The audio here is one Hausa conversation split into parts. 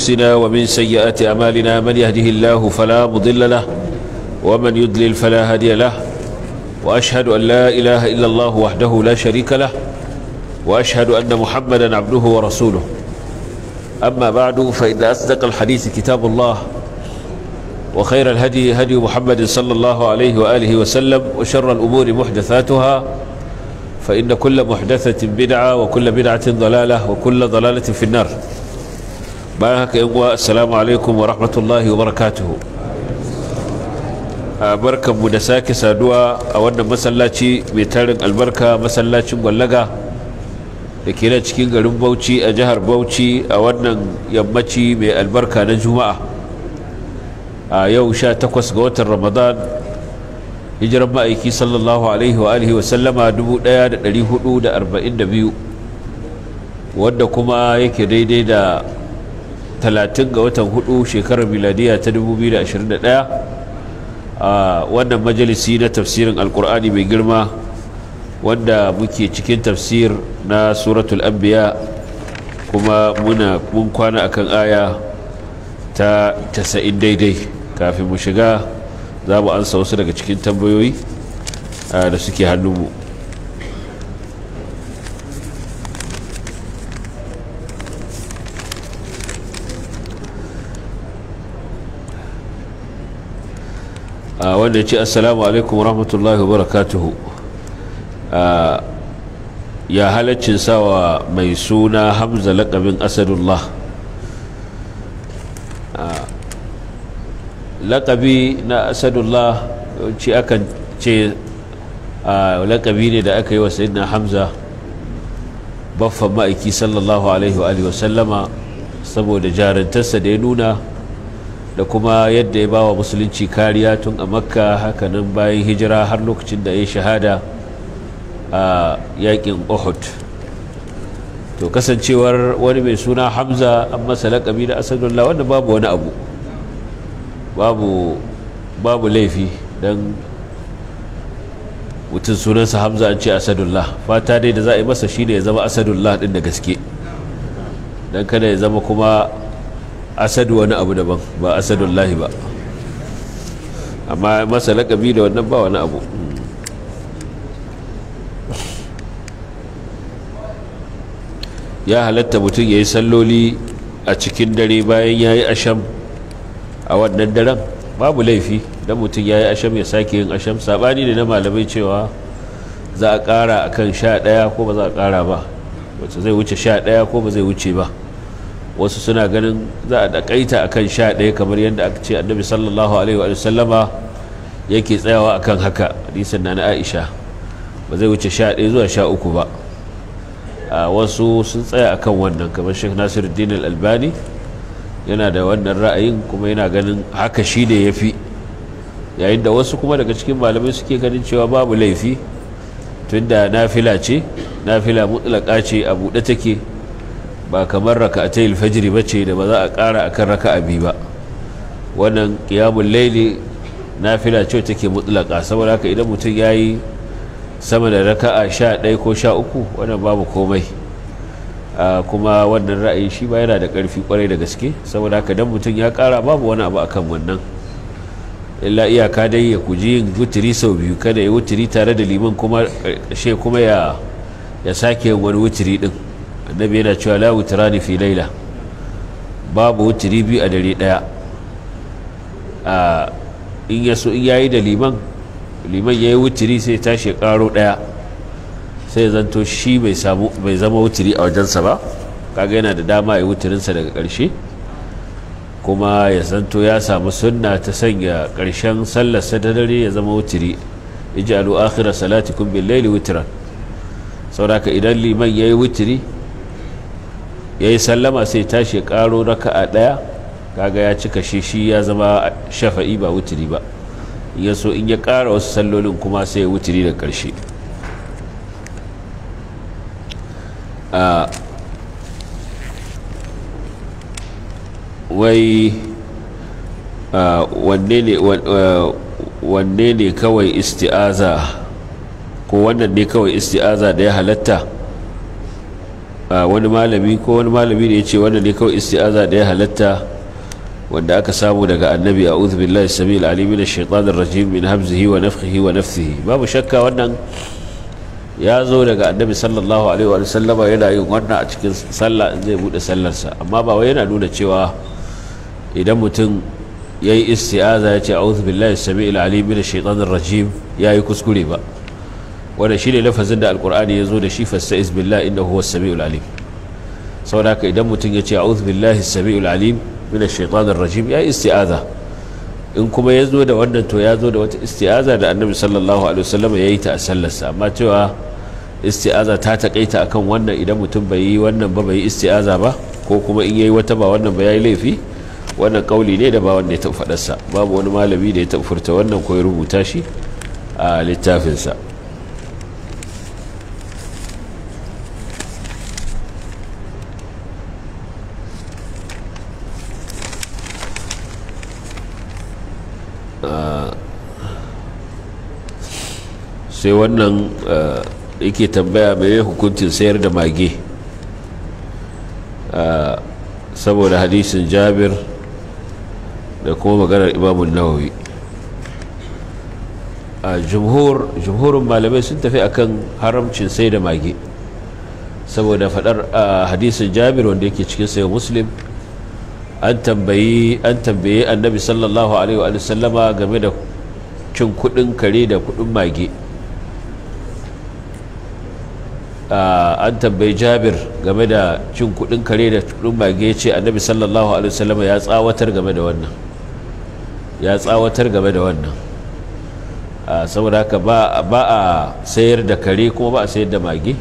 أنفسنا ومن سيئات أعمالنا من يهده الله فلا مضل له ومن يضلل فلا هادي له وأشهد أن لا إله إلا الله وحده لا شريك له وأشهد أن محمدا عبده ورسوله أما بعد فإن أصدق الحديث كتاب الله وخير الهدي هدي محمد صلى الله عليه وآله وسلم وشر الأمور محدثاتها فإن كل محدثة بدعة وكل بدعة ضلالة وكل ضلالة في النار بارك السلام عليكم ورحمة الله وبركاته barkan mu da sake saduwa a wannan masallaci mai tarin albarka masallacin gwallaga da ke nan cikin garin bauchi a jihar bauchi a wannan yammaci mai albarka na juma'a a yau sha takwas ga watan ramadan hijiran ma'aiki sallallahu alaihi wa alihi wa sallama 1442 wadda kuma yake daidai da 30 ga watan hudu shekarar miladiya ta 2021 a wannan majalisi na tafsirin alkur'ani mai girma wanda muke cikin tafsir na suratul anbiya kuma muna mun kwana akan aya ta 90 daidai kafin mu shiga za mu ansa wasu daga cikin tambayoyi da suke hannunmu wanda ce assalamu alaikum rahmatullahi wa barakatuhu ya halaccin sawa mai suna hamza laƙabin asadullah laƙabi na asadullah ci akan ce laƙabi ne da aka yi wa sayidina hamza baffan ma'aiki sallallahu alaihi wa sallama saboda jarantarsa da ya nuna da kuma yadda ya ba wa musulunci kariya tun a makka hakanan bayan hijira har lokacin da ya shahada a yakin uhud to kasancewar wani mai suna hamza an masa laƙabi da asadullah wanda babu wani abu babu babu laifi don mutum sunansa hamza an ce asadullah fata dai da za a yi masa shine ya zama asadullah din da gaske don kada ya zama kuma asadu wani abu daban ba asadullahi ba amma masa lakabi da wannan ba wani abu ya halatta mutum ya yi salloli a cikin dare bayan ya yi asham a wannan daren babu laifi don mutum ya yi asham ya sake yin asham saɓani ne na malamai cewa za a ƙara a kan sha ɗaya ko ba za a ƙara ba wacce zai wuce sha ɗaya ko ba zai wuce ba wasu suna ganin za a ɗaƙaita a kan sha ɗaya kamar yadda aka ce annabi sallallahu alaihi wa sallama yake tsayawa akan haka hadisin na na aisha ba zai wuce sha ɗaya zuwa sha uku ba wasu sun tsaya akan wannan kamar shek nasiruddin al-albani yana da wannan ra'ayin kuma yana ganin haka shi ne ya fi yayin da wasu kuma daga cikin malamai suke ganin cewa babu laifi tunda nafila ce nafila mutlaka ce a buɗe take ba kamar raka ta ilfajiri ba ce da ba za a ƙara akan raka abi ba wannan ƙiyamun laili nafila ce take mutlaka saboda haka idan mutum ya yi sama da raka'a sha ɗaya ko sha uku wannan babu komai kuma wannan ra'ayi shi ba yana da ƙarfi kwarai da gaske saboda haka dan mutum ya ƙara babu wani abu akan wannan illa iyaka dai ya kuji yin wuturi sau biyu kada ya wuturi tare da liman kuma ƙarshe kuma ya ya sake yin wani wuturi din annabi yana cewa la wutrani fi laila babu wuturi biyu a dare daya a in yaso in yayi da liman liman yayi wuturi sai tashi karo daya sai zanto shi bai samu bai zama wuturi a wajensa ba kaga yana da dama ya wuturinsa daga ƙarshe kuma ya zanto ya samu sunna ta sanya ƙarshen sallarsa da dare ya zama wuturi ij'alu akhira salatikum bil layli witran saboda idan liman yayi wuturi yayi sallama sai tashi karo raka'a daya kaga ya cika shi shi ya zama shafa'i ba wuturi ba ya so in ya kara wasu sallolin kuma sai ya wuturi da ƙarshe wai wanne ne kawai isti'aza ko wannan ne kawai isti'aza da ya halatta wani malami ko wani malami da ya ce wanda ne kawai isti'aza da ya halatta wanda aka samu daga annabi a uzu billahi samil alimi na shaitanin rajim min hamzihi wa nafkihi wa nafsihi babu shakka wannan ya zo daga annabi sallallahu alaihi wa sallama yana yin wannan a cikin sallah in zai bude sallarsa amma ba wai yana nuna cewa idan mutum ya yi isti'aza ya ce a uzu billahi samil alimi na shaitanin rajim ya yi kuskure ba wanda shi ne lafazin da alkur'ani ya zo da shi fasta'iz billahi inda huwa sami'ul alim saboda haka idan mutum ya ce a'udhu billahi sami'ul alim min ash-shaytanir rajim ya isti'aza in kuma ya zo da wannan to ya zo da wata isti'aza da annabi sallallahu alaihi wasallam ya yi ta a sallarsa amma cewa isti'aza ta takaita akan wannan idan mutum bai yi wannan ba bai yi isti'aza ba ko kuma in yayi wata ba wannan ba yayi laifi wannan kauli ne da ba wanda ya taɓa faɗarsa babu wani malami da ya taɓa furta wannan ko ya rubuta shi a littafinsa sai wannan yake tambaya mai hukuncin sayar da mage saboda hadisin jabir da kuma maganar imamun nawawi a jumhurin malamai sun tafi akan haramcin sai da mage saboda fadar hadisin jabir wanda yake cikin sayo muslim an tambayi an tambaye annabi sallallahu alaihi wa sallama game da cin kudin kare da kudin mage an tambayi jabir game da cin kudin kare da kudin mage ce annabi sallallahu alaihi wa sallama ya tsawatar game da wannan ya tsawatar game da wannan saboda haka ba a sayar da kare kuma ba a sayar da mage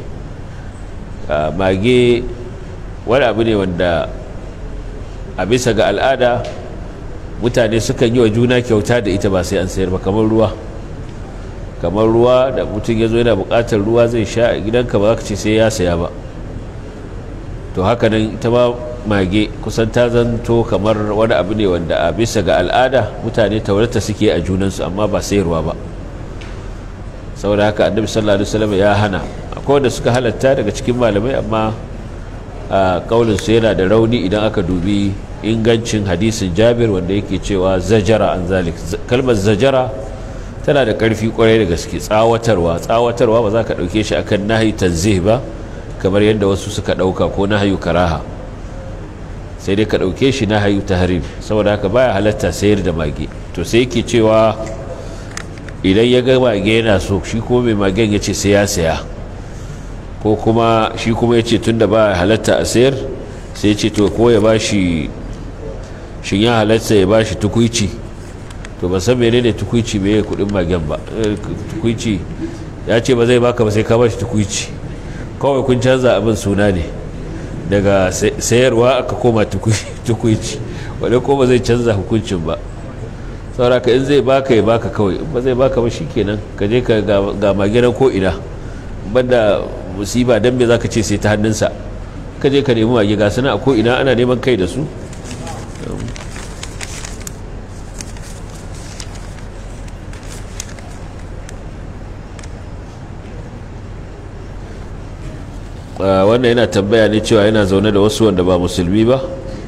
mage wani abu ne wanda a bisa ga al'ada mutane sukan yi wa juna kyauta da ita ba sai an sayar ba kamar ruwa kamar ruwa da mutum ya zo yana bukatar ruwa zai sha a gidanka ba za ka ce sai ya saya ba to haka nan ita ma mage kusan ta zanto kamar wani abu ne wanda a bisa ga al'ada mutane taurata suke a junansu amma ba sayarwa ba saboda haka annabi sallallahu alaihi wasallam ya hana akwai wanda suka halatta daga cikin malamai amma a kaulinsu yana da rauni idan aka dubi ingancin hadisin jabir wanda yake cewa zajara an zalik kalmar zajara tana da ƙarfi kwarai da gaske tsawatarwa tsawatarwa ba za ka ɗauke shi akan nahayi tanzih ba kamar yadda wasu suka ɗauka ko nahayu karaha sai dai ka ɗauke shi nahayu tahrim saboda haka baya halatta sayar da mage to sai yake cewa idan ya ga mage yana so shi ko mai magen ya ce sai ya saya ko kuma shi kuma ya ce tun da ba halatta a sayar sai ce to ko ya ba shi shin ya halatta ya ba shi tukuici to ba san mene ne tukuici mai kudin magen ba tukuici ya ce ba zai baka ba sai ka ba shi tukuici kawai kun canza abin suna ne daga sayarwa aka koma tukuici wadda ko ba zai canza hukuncin ba sauraka in zai baka ya baka kawai in ba zai baka ba kenan ka je ka ga maginan ko ina banda musiba don me za ka ce sai ta hannunsa ka je ka nemi mage ga suna a ko ina ana neman kai da su wannan yana tambaya ne cewa yana zaune da wasu wanda ba musulmi ba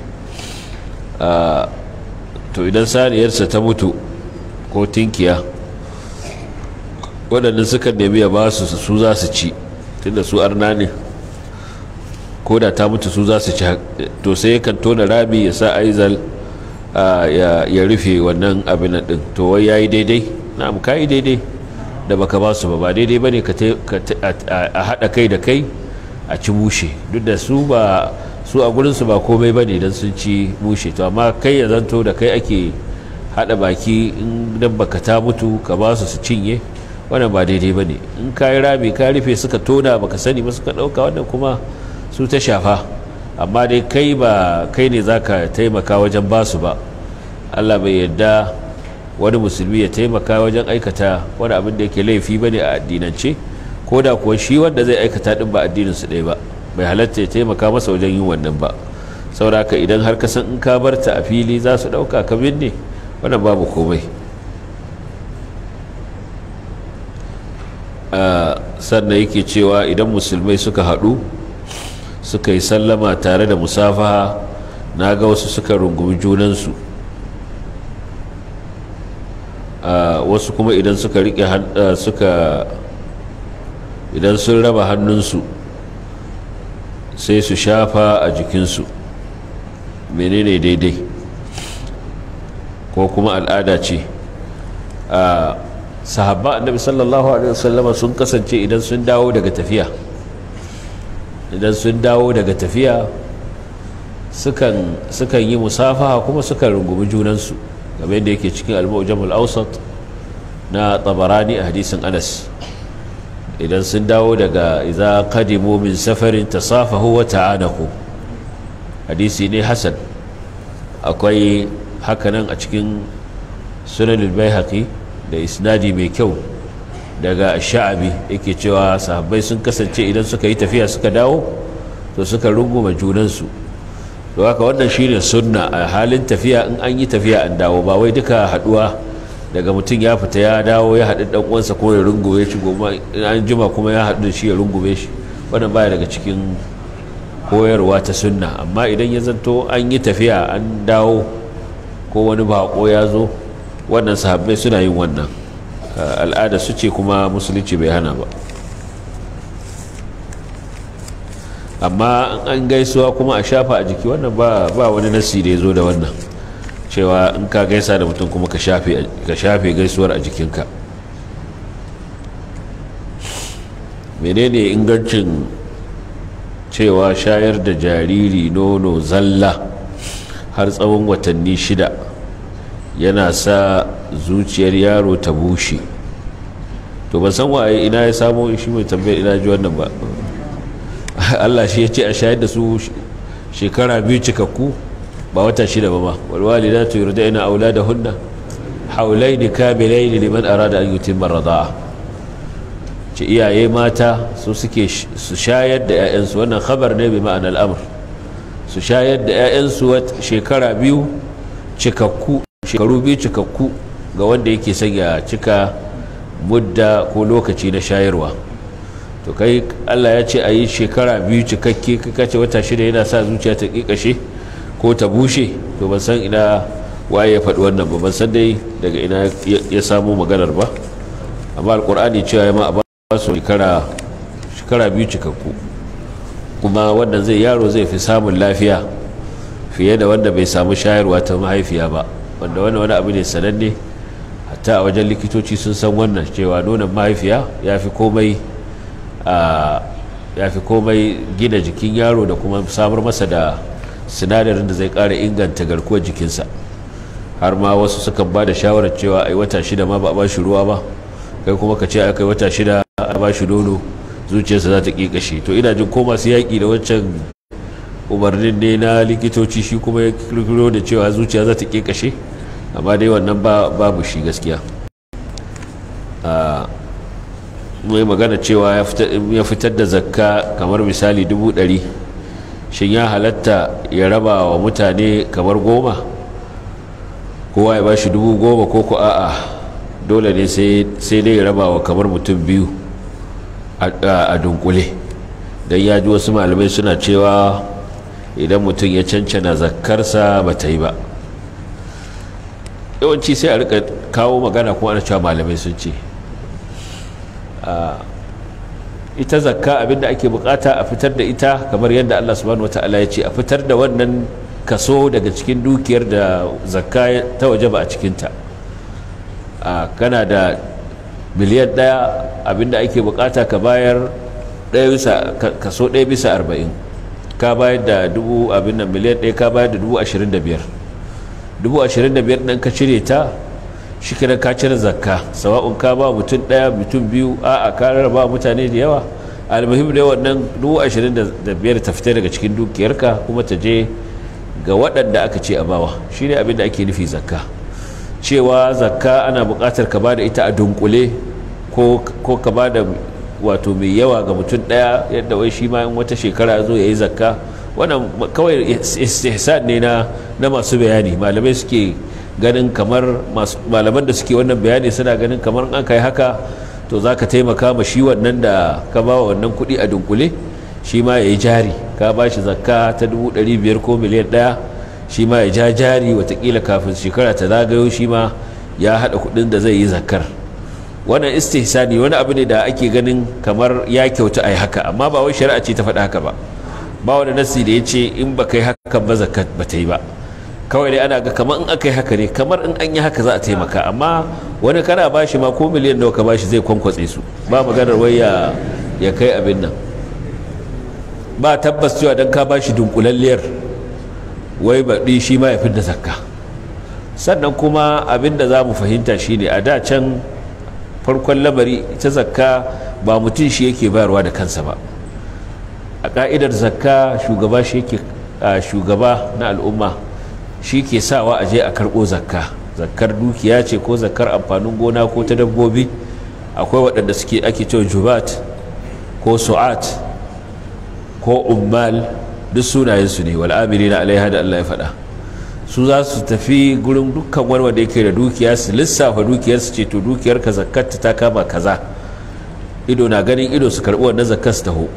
to idan saniyarsa ta mutu ko tinkiya waɗanda suka nemi ya ba su su za su ci tunda su arna ne ko da ta mutu su za su ci to sai kan tona rami ya sa aizal ya rufe wannan abin din to wai yayi daidai na'am kai daidai da baka ba su ba ba daidai bane ka a hada kai da kai a ci mushe duk da su ba su a gurin su ba komai bane dan sun ci mushe to amma kai ya zanto da kai ake hada baki in dan baka ta mutu ka ba su su cinye wannan ba daidai ba ne in ka yi rami ka rufe suka tona baka sani ba suka ɗauka wannan kuma su ta shafa amma dai kai ba kai ne za ka taimaka wajen basu ba allah bai yadda wani musulmi ya taimaka wajen aikata wani abin da yake laifi ba ne a addinance ko da kuwa shi wanda zai aikata ɗin ba addininsu ɗaya ba bai halatta ya taimaka masa wajen yin wannan ba sauraka idan har ka san in ka barta a fili za su ɗauka ka binne wannan babu komai sannan yake cewa idan musulmai suka haɗu suka yi sallama tare da musafaha na ga wasu suka rungumi junansu wasu kuma idan suka rike suka idan sun raba hannunsu sai su shafa a jikinsu menene daidai ko kuma al'ada ce a sahabba annabi sallallahu alaihi wasallama sun kasance idan sun dawo daga tafiya idan sun dawo daga tafiya sukan yi musafaha kuma sukan rungumi junansu game da yake cikin al-mu'jamul awsat na tabarani a hadisin anas idan sun dawo daga idza qadimu min safarin tasafahu wa ta'anahu hadisi ne hasan akwai hakanan a cikin sunan al-baihaqi da isnadi mai kyau daga sha'abi yake cewa sahabbai sun kasance idan suka yi tafiya suka dawo to suka runguma junansu to haka wannan shine sunna a halin tafiya in an yi tafiya an dawo ba wai duka haduwa daga mutum ya fita ya dawo ya haɗu ɗan uwansa ko ya rungume shi goma an jima kuma ya haɗu da shi ya rungume shi wannan baya daga cikin koyarwa ta sunna amma idan ya zanto an yi tafiya an dawo ko wani bako ya zo wannan sahabbai suna yin wannan al'ada su ce kuma musulunci bai hana ba amma an gaisuwa kuma a shafa a jiki wannan ba wani nasi da ya zo da wannan cewa in ka gaisa da mutum kuma ka shafe gaisuwar a jikinka menene ingancin cewa shayar da jariri nono zalla har tsawon watanni shida yana sa zuciyar yaro ta bushe to ban san waye ina ya samo shi mai tambayar ina ji wannan ba Allah shi ya ce a shayar da su shekara biyu cikakku ba wata shida ba ma walwalidatu yurda'ina auladahunna haulaini kamilaini liman arada an yutimma rida'a ce iyaye mata su suke su shayar da 'ya'yansu wannan khabar ne bi ma'anar al'amur su shayar da 'ya'yansu shekara biyu cikakku shekaru biyu cikakku ga wanda yake sanya cika mudda ko lokaci na shayarwa to kai allah ya ce a yi shekara biyu cikakke kace wata shida yana sa zuciya ta ƙiƙashe ko ta bushe to ban san ina waye ya faɗi wannan ba ban san dai daga ina ya samu maganar ba amma alkur'ani cewa ya ma a ba su shekara biyu cikakku kuma wannan zai yaro zai fi samun lafiya fiye da wanda bai samu shayarwa ta mahaifiya ba wanda wannan wani abu ne sananne hatta a wajen likitoci sun san wannan cewa nonon mahaifiya ya fi komai ya fi komai gina jikin yaro da kuma samar masa da sinadarin da zai kara inganta garkuwar jikinsa har ma wasu sukan ba da shawarar cewa ai wata shida ma ba a ba shi ruwa ba kai kuma ka ce a kai wata shida a ba shi nono zuciyarsa za ta ƙiƙashe to ina jin ko masu yaƙi da wancan umarnin ne na likitoci shi kuma ya kirkiro da cewa zuciya za ta ƙiƙashe amma dai wannan babu shi gaskiya mai magana cewa ya fitar da zakka kamar misali dubu ɗari shin ya halatta ya raba wa mutane kamar goma kowa ya ba shi dubu goma ko ku a'a dole ne sai dai ya raba wa kamar mutum biyu a dunkule don ya ji wasu malamai suna cewa idan mutum ya cancana zakkarsa ba ta yi ba yawanci sai a rika kawo magana kuma ana cewa malamai sun ce ita zakka abinda ake bukata a fitar da ita kamar yadda Allah subhanahu wataala ya ce a fitar da wannan kaso daga cikin dukiyar da zakka ta waje ba a cikinta kana da miliyan ɗaya abinda ake bukata ka bayar kaso ɗaya bisa arba'in ka bayar da dubu abin nan miliyan ɗaya ka bayar da dubu ashirin da biyar dubu ashirin da biyar ɗan ka cire ta shi kira ka cire zakka sawa'un ka ba mutum ɗaya mutum biyu a a ka rarraba mutane da yawa almuhim da wannan dubu ashirin da biyar ta fita daga cikin dukiyarka kuma ta je ga waɗanda aka ce a bawa shi ne abin da ake nufi zakka cewa zakka ana buƙatar ka ba da ita a dunkule ko ka ba da wato mai yawa ga mutum ɗaya yadda wai shi ma in wata shekara zo ya yi zakka wannan kawai istihsan ne na masu bayani malamai suke ganin kamar malaman da suke wannan bayani suna ganin kamar an kai haka to za ka taimaka ma shi wannan da ka ba wa wannan kuɗi a dunkule shi ma ya yi jari ka ba shi zakka ta 500 ko miliyan ɗaya shi ma ya ja jari watakila kafin shekara ta zagayo shi ma ya haɗa kuɗin da zai yi zakkar wannan istihsani wani abu ne da ake ganin kamar ya kyauta a yi haka amma ba wai shari'a ce ta faɗa haka ba ba wani nasi da ya ce in ba kai hakan ba zakat ba ta yi ba kawai dai ana ga kamar in aka yi haka ne kamar in an yi haka za a taimaka amma wani kana ba shi ma ko miliyan nawa ka ba shi zai kwankwatse su ba maganar wai ya kai abin nan ba tabbas cewa don ka ba shi dunkulalliyar wai baɗi shi ma ya fi da zakka sannan kuma abin da za mu fahimta shine a da can farkon lamari ita zakka ba mutum shi yake bayarwa da kansa ba a ka'idar zakka shugaba shi yake shugaba na al'umma shi ke sawa a je a karɓo zakka zakkar dukiya ce ko zakkar amfanin gona ko ta dabbobi akwai waɗanda suke ake cewa jubat ko su'at ko ummal duk sunayensu ne wal'amiri na alaiha da allah ya faɗa su za su tafi gurin dukkan wani wanda yake da dukiya su lissafa dukiyarsu ce to dukiyar ka zakkata ta kama kaza ido na ganin ido su karɓi wannan zakkar su taho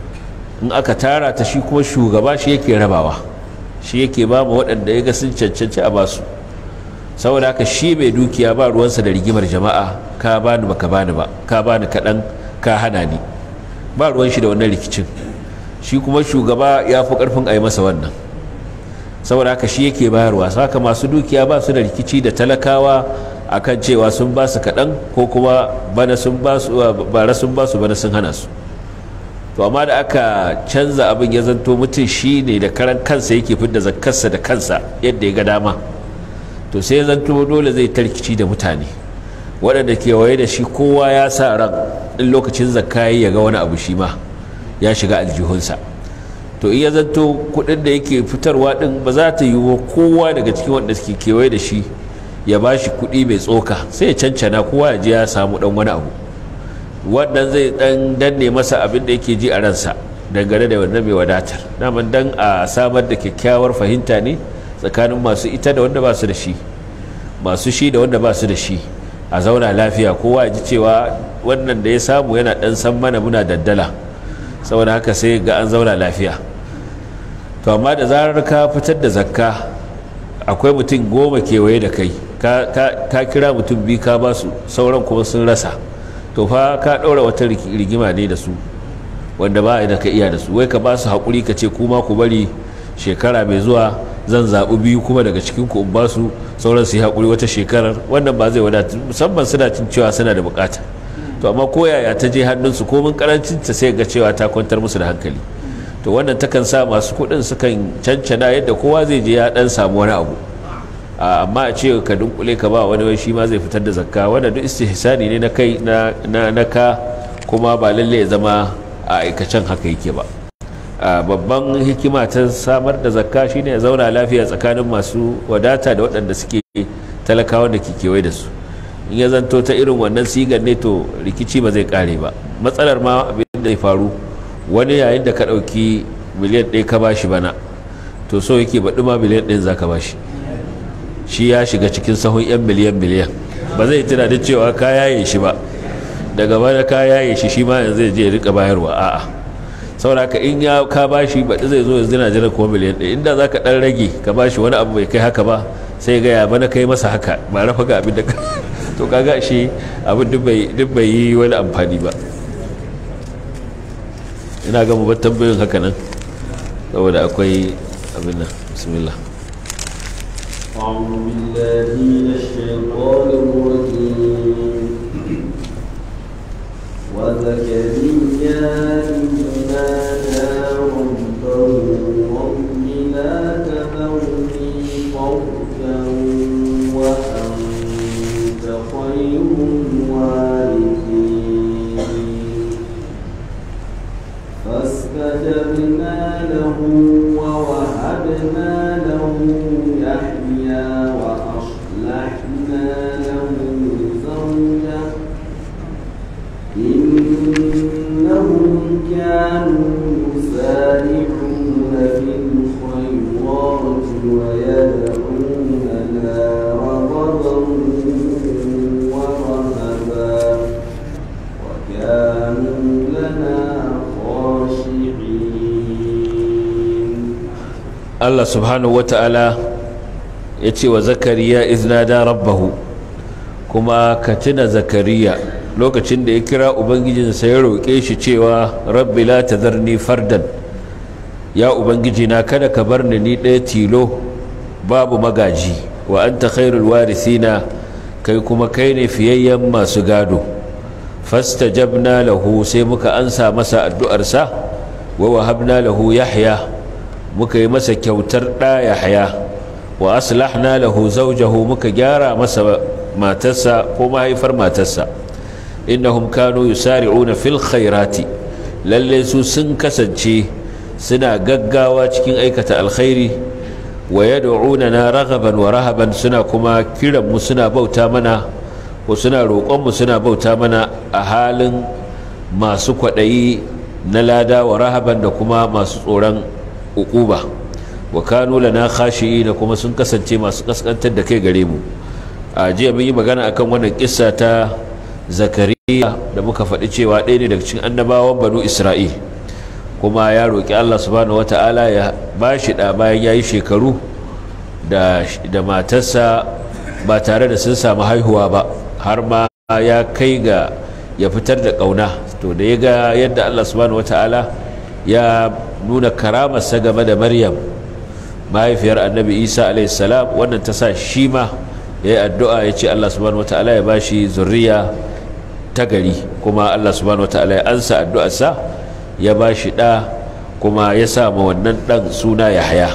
in aka tara ta shi kuma shugaba shi yake rabawa shi yake ba mu waɗanda ya ga sun cancanci a basu saboda haka shi mai dukiya ba ruwansa da rigimar jama'a ka bani ba ka bani ba ka bani kaɗan ka hana ni ba ruwan shi da wannan rikicin shi kuma shugaba ya fi ƙarfin a yi masa wannan saboda haka shi yake bayarwa haka masu dukiya ba su da rikici da talakawa akan cewa sun ba su kaɗan ko kuma bana sun ba su bara sun ba su bana sun hana su to amma da aka canza abin ya zanto mutum shi ne da karan kansa yake fidda zakkarsa da kansa yadda ya ga dama to sai ya zanto dole zai tarkici da mutane waɗanda kewaye da shi kowa ya sa ran in lokacin zakka ya ga wani abu shi ma ya shiga aljihunsa to iya zanto kuɗin da yake fitarwa ɗin ba za ta yi wa kowa daga cikin wanda suke kewaye da shi ya ba shi kuɗi mai tsoka sai ya cancana kowa ya je ya samu ɗan wani abu wannan zai dan danne masa abin da yake ji a ransa dangane da wannan mai wadatar daman dan a samar da kyakkyawar fahimta ne tsakanin masu ita da wanda ba su da shi masu shi da wanda ba su da shi a zauna lafiya kowa ya ji cewa wannan da ya samu yana dan san mana muna daddala saboda haka sai ga an zauna lafiya to amma da zarar ka fitar da zakka akwai mutum goma kewaye da kai ka kira mutum biyu ka ba su sauran kuma sun rasa to fa ka ɗaura wata rigima ne da su wanda ba da ka iya da su wai ka ba su haƙuri ka ce kuma ku bari shekara mai zuwa zan zaɓi biyu kuma daga cikin ku in ba su sauran su yi haƙuri wata shekarar wannan ba zai wadata musamman suna cin cewa suna da buƙata to amma ko yaya ta je hannunsu ko mun karancin ta sai ga cewa ta kwantar musu da hankali to wannan takan sa masu kuɗin sukan cancana yadda kowa zai je ya ɗan samu wani abu amma a ce ka dunkule ka ba wani wai shi ma zai fitar da zakka wanda duk istihsani ne na kai na ka kuma ba lalle ya zama a aikacen haka yake ba babban hikima ta samar da zakka shine ya zauna lafiya tsakanin masu wadata da waɗanda suke talakawa da ke kewaye da su in ya zanto ta irin wannan sigar ne to rikici ba zai kare ba matsalar ma abin da ya faru wani yayin da ka ɗauki miliyan ɗaya ka bashi bana to so yake baɗi ma miliyan ɗin za ka bashi shi ya shiga cikin sahun 'yan miliyan miliyan ba zai tunanin cewa ka yaye shi ba daga bana ka yaye shi shi ma yanzu zai je rika bayarwa a'a sauraka in ya ka bashi baɗi zai zo yanzu na jiran kuma miliyan ɗaya inda za ka ɗan rage ka bashi wani abu bai kai haka ba sai ga ya bana kai masa haka ba rafa ga abin da ka to kaga shi abin duk bai yi wani amfani ba ina ga mu bar tambayoyin haka nan saboda akwai abin nan bismillah أعوذ بالله من الشيطان الرجيم وزكريا إذ نادى ربه رب لا تذرني فردا وأنت خير الوارثين فاستجبنا له ووهبنا له يحيى وأصلحنا له زوجه إنهم كانوا يسارعون في الخيرات ويدعوننا رغبا ورهبا وكانوا لنا خاشعين Allah subhanahu wata'ala ya ce wa zakariya iznada rabbahu kuma ka tuna zakariya lokacin da ya kira ubangijinsa ya roƙe shi cewa rabbi la tazarni fardan ya ubangiji na kada ka bar ni ni ɗaya tilo babu magaji wa anta khairul warithina kai kuma kai ne fiyayyen masu gado fastajabna lahu sai muka ansa masa addu'arsa wa wahabna lahu yahya muka yi masa kyautar ɗa yahya wa aslahna lahu zawjahu muka gyara masa matarsa ko mahaifar matarsa innahum kanu yusari'una fil khairati lalle su sun kasance suna gaggawa cikin aikata alkhairi wa yad'unana raghaban wa rahaban suna kuma kiran mu suna bauta mana ko suna roƙon mu suna bauta mana a halin masu kwaɗayi na lada wa rahaban da kuma masu tsoron uquba wa kanu lana khashi'ina kuma sun kasance masu kaskantar da kai gare mu a jiya mun yi magana akan wannan kissa ta zakariya da muka faɗi cewa ɗaya ne daga cikin annabawan banu isra'il kuma ya roƙi allah subhanahu wata'ala ya ba shi ɗa bayan ya yi shekaru da matarsa ba tare da sun samu haihuwa ba har ma ya kai ga ya fitar da ƙauna to da ya ga yadda allah subhanahu wata'ala ya nuna karamarsa game da maryam mahaifiyar annabi isa alaihissalam wannan ta sa shi ma ya yi addu'a ya ce allah subhanahu wata'ala ya ba shi zurriya ta gari kuma allah subhanahu wata'ala ya ansa addu'arsa ya ba shi ɗa kuma ya sama wannan ɗan suna ya haya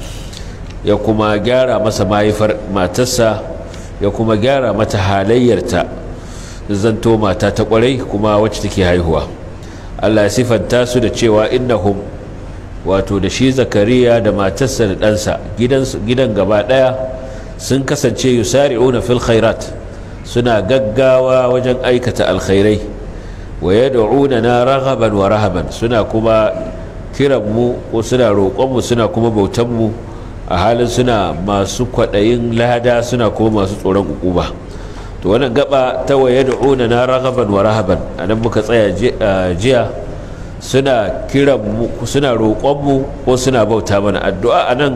ya kuma gyara masa mahaifar matarsa ya kuma gyara mata halayyarta zanto mata ta kwarai kuma wacce take haihuwa allah ya sifanta su da cewa innahum wato da shi zakariya da matarsa da ɗansa gidan gaba ɗaya sun kasance yusari'una fil khairat suna gaggawa wajen aikata alkhairai wa yad'una na raghaban wa rahaban suna kuma kiran mu ko suna roƙon mu suna kuma bautan mu a halin suna masu kwaɗayin lada suna kuma masu tsoron ukuba to wannan gaba ta wa yad'una na raghaban wa rahaban anan muka tsaya jiya suna kiran mu suna roƙon mu ko suna bauta mana addu'a anan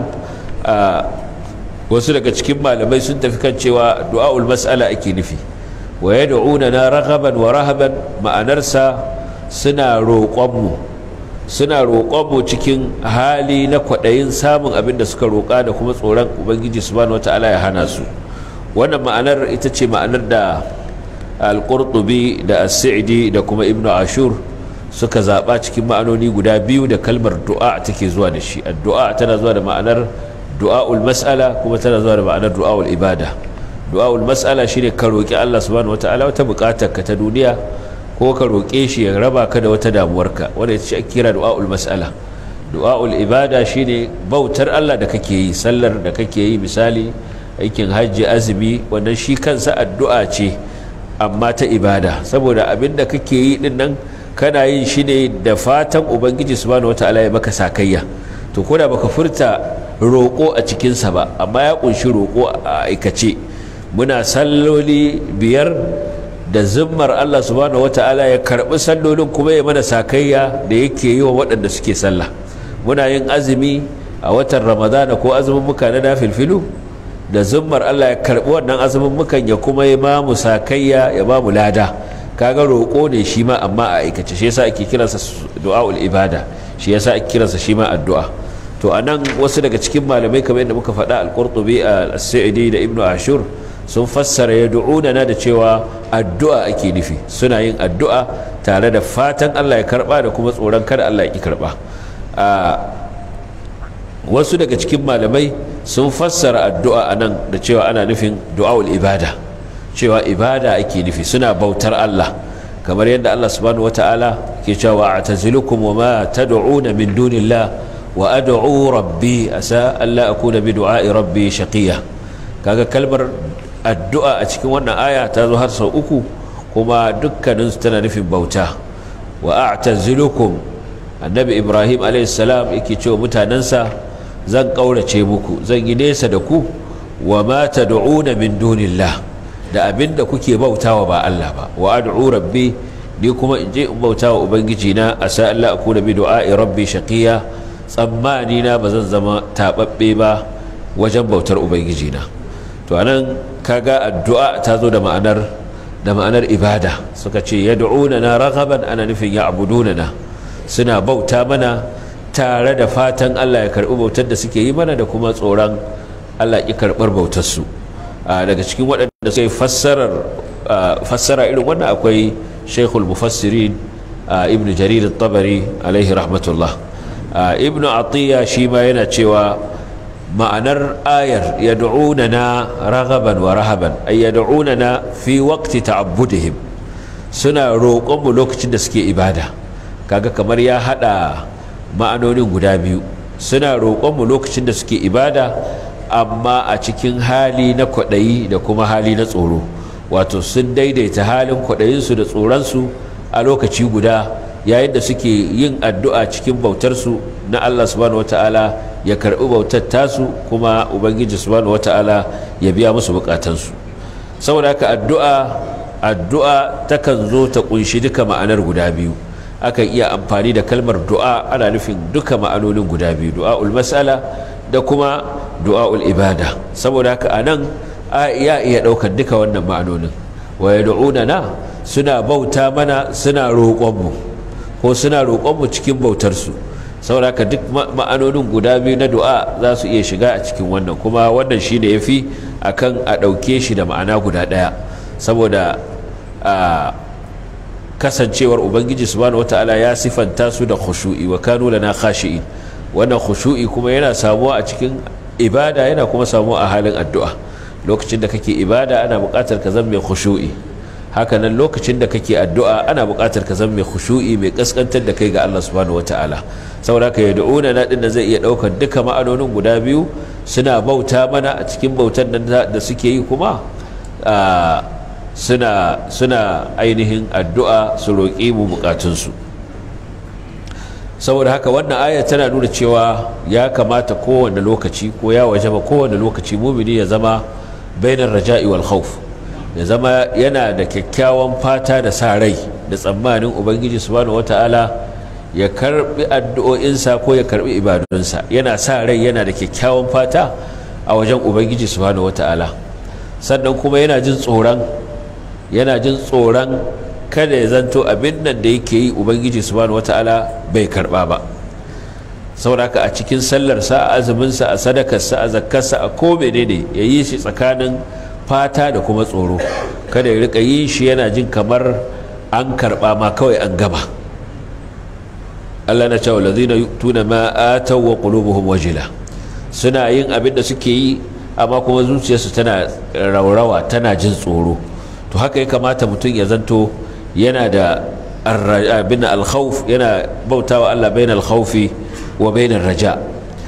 wasu daga cikin malamai sun tafi kan cewa du'a'ul mas'ala ake nufi wa yad'una na raghaban wa rahaban ma'anarsa suna roƙon mu suna roƙon mu cikin hali na kwaɗayin samun abin da suka roƙa da kuma tsoron ubangiji subhanahu wata'ala ya hana su wannan ma'anar ita ce ma'anar da al-qurtubi da as-sa'di da kuma ibnu ashur suka zaɓa cikin ma'anoni guda biyu da kalmar du'a take zuwa da shi addu'a tana zuwa da ma'anar du'a'ul mas'ala kuma tana zuwa da ma'anar du'a'ul ibada du'a'ul mas'ala shine ka roki Allah subhanahu wataala wata buƙatar ka ta duniya ko ka roke shi ya raba ka da wata damuwarka wanda ita ce ake kira du'a'ul mas'ala du'a'ul ibada shine bautar Allah da kake yi sallar da kake yi misali aikin hajji azumi wannan shi kansa addu'a ce amma ta ibada saboda abin da kake yi din nan kana yin shi ne da fatan ubangiji subhanahu wataala ya maka sakayya to ko da baka furta roƙo a cikinsa ba amma ya ƙunshi roƙo a aikace muna salloli biyar da zimmar Allah subhanahu wata'ala ya karɓi sallolin kuma ya mana sakayya da yake yi wa waɗanda suke sallah muna yin azumi a watan ramadana ko azumin muka na nafilfilu da zimmar Allah ya karɓi wannan azumin mukan ya kuma ya ba mu sakayya ya ba mu lada kaga roƙo ne shi ma amma a aikace shi yasa ake kiransa du'a'ul ibada shi yasa ake kiransa shi ma addu'a to a nan wasu daga cikin malamai kamar yadda muka faɗa al-qurtubi al-sa'idi da ibnu ashur sun fassara ya na da cewa addu'a ake nufi suna yin addu'a tare da fatan Allah ya karba da kuma tsoron kada Allah ya ki karba wasu daga cikin malamai sun fassara addu'a a nan da cewa ana nufin du'a'ul ibada cewa ibada ake nufi suna bautar Allah kamar yadda Allah subhanahu wata'ala ke cewa a'tazilukum wa ma tad'una min dunillah wa ad'u rabbi asa alla akuna bi du'a'i rabbi shaqiya kaga kalmar addu'a a cikin wannan aya ta zo har sau uku kuma dukkanin su tana nufin bauta wa a'tazilukum annabi ibrahim alayhi salam yake cewa mutanansa zan kaurace muku zan yi nesa da ku wa ma tad'una min dunillah da abinda kuke bautawa ba Allah ba wa ad'u rabbi ni kuma in je in bautawa ubangiji na asa alla akuna bi du'a'i rabbi shaqiya tsammani na ba zan zama taɓaɓɓe ba wajen bautar ubangiji na to anan kaga addu'a ta zo da ma'anar da ma'anar ibada suka ce yad'una na raghaban ana nufin ya na suna bauta mana tare da fatan Allah ya karɓi bautar da suke yi mana da kuma tsoron Allah ya karɓar bautar su daga cikin waɗanda suka yi fassarar fassara irin wannan akwai Sheikhul Mufassirin Ibn Jarir tabari alaihi rahmatullah Ibn Atiyya shi ma yana cewa ma'anar ayar yad'unana raghaban wa rahaban ay yad'unana fi waqti ta'abbudihim suna roƙon mu lokacin da suke ibada kaga kamar ya hada ma'anonin guda biyu suna roƙon mu lokacin da suke ibada amma a cikin hali na kwaɗayi da kuma hali na tsoro wato sun daidaita halin kwaɗayinsu da tsoronsu a lokaci guda yayin da suke yin addu'a cikin bautarsu na Allah subhanahu wata'ala ya karɓi bautar tasu kuma ubangiji subhanahu wata'ala ya biya musu bukatansu saboda haka addu'a addu'a takan zo ta kunshi duka ma'anar guda biyu akan iya amfani da kalmar du'a ana nufin duka ma'anonin guda biyu du'a'ul mas'ala da kuma du'a'ul ibada saboda haka anan a iya iya ɗaukar duka wannan ma'anonin wa na suna bauta mana suna roƙonmu ko suna roƙonmu cikin bautarsu saboda haka duk ma'anonin guda biyu na du'a za su iya shiga a cikin wannan kuma wannan shi ne ya fi a kan a ɗauke shi da ma'ana guda ɗaya saboda a kasancewar ubangiji subhanahu wata'ala ya sifanta su da khushu'i wa kanu lana khashi'in wannan khushu'i kuma yana samuwa a cikin ibada yana kuma samuwa a halin addu'a lokacin da kake ibada ana buƙatar ka zama mai khushu'i hakanan lokacin da kake addu'a ana buƙatar ka zama mai khushu'i mai kaskantar da kai ga Allah subhanahu wataala saboda ka yad'una na din da zai iya ɗaukar duka ma'anonin guda biyu suna bauta mana a cikin bautan nan da suke yi kuma suna suna ainihin addu'a su roƙi mu buƙatunsu saboda haka wannan aya tana nuna cewa ya kamata kowane lokaci ko ya wajaba kowane lokaci mumini ya zama bainar raja'i wal khawf ya zama yana da kyakkyawan fata da sa rai da tsammanin ubangiji subhanahu wata'ala ya karbi addu'o'insa ko ya karbi ibadunsa yana sa rai yana da kyakkyawan fata a wajen ubangiji subhanahu wata'ala sannan kuma yana jin tsoron yana jin tsoron kada ya zanto abin nan da yake yi ubangiji subhanahu wata'ala bai karba ba sauraka a cikin sallarsa a azuminsa a sadakarsa a zakkarsa a ko menene ya yi shi tsakanin fata da kuma tsoro kada ya rika yin shi yana jin kamar an karba ma kawai an gama Allah na cewa lazina tuna ma ataw wa qulubuhum wajila suna yin abin da suke yi amma kuma zuciyarsu tana raurawa tana jin tsoro to haka ya kamata mutum ya zanto yana da abin alkhawf yana bautawa Allah bain alkhawfi wa bain raja